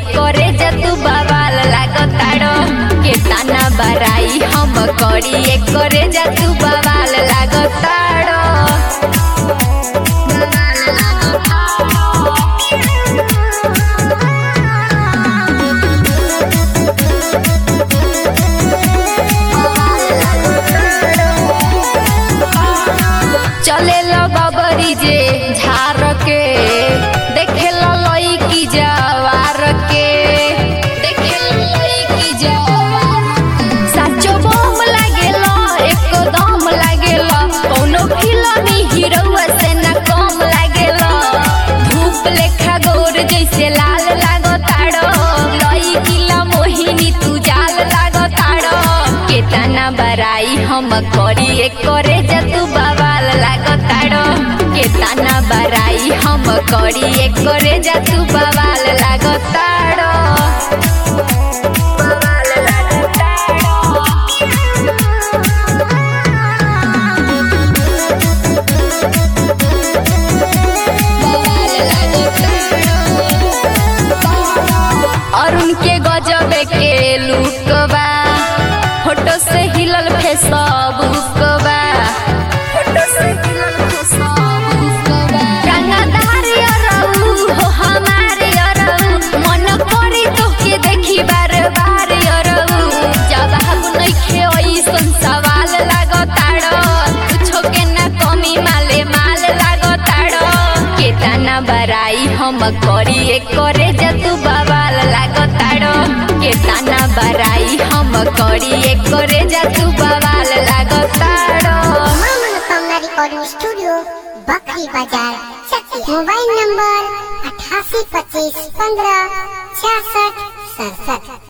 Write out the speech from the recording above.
करे जतु बवाल लागताड़ो के ताना बराई हम करी करे जतु बवाल लागताड़ो चले बबरी जे झार के देखे लई की जवार के देखे लई जवार साचो बम लागेला एकदम लागेला कोनो फिल्मी हीरोआ से ना कम लागेला धूप लेखा गोर जैसे लाल लागताड़ो लई किला मोहिनी तू जाल लागताड़ो केतना बराई हम करी करे जतु बवाल लागताड़ो केतना बराई हम करी करे जतु बवाल लागताड़ो बवाल लागताड़ो अरुण के गजबे के लुकबा फोटो से हिलल फेसबुकबा फोटो से हिलल फेसबुकबा रंगदार अरऊ हो हमारे अरऊ मन करी तो के देखी बार बार अरऊ जवाब नइखे ओइसन सवाल लागताड़ो कुछो के ना कमी माले माल लागताड़ो केतना बराई हम करी करे जतु बवाल लागताड़ो केतना बराई हम करी करे जतु बवाल लागताड़ो मां मनोकामना रिकॉर्डिंग स्टूडियो बकरी बाजार चक्की मोबाइल नंबर अठासी पच्चीस पंद्रह छियासठ सड़सठ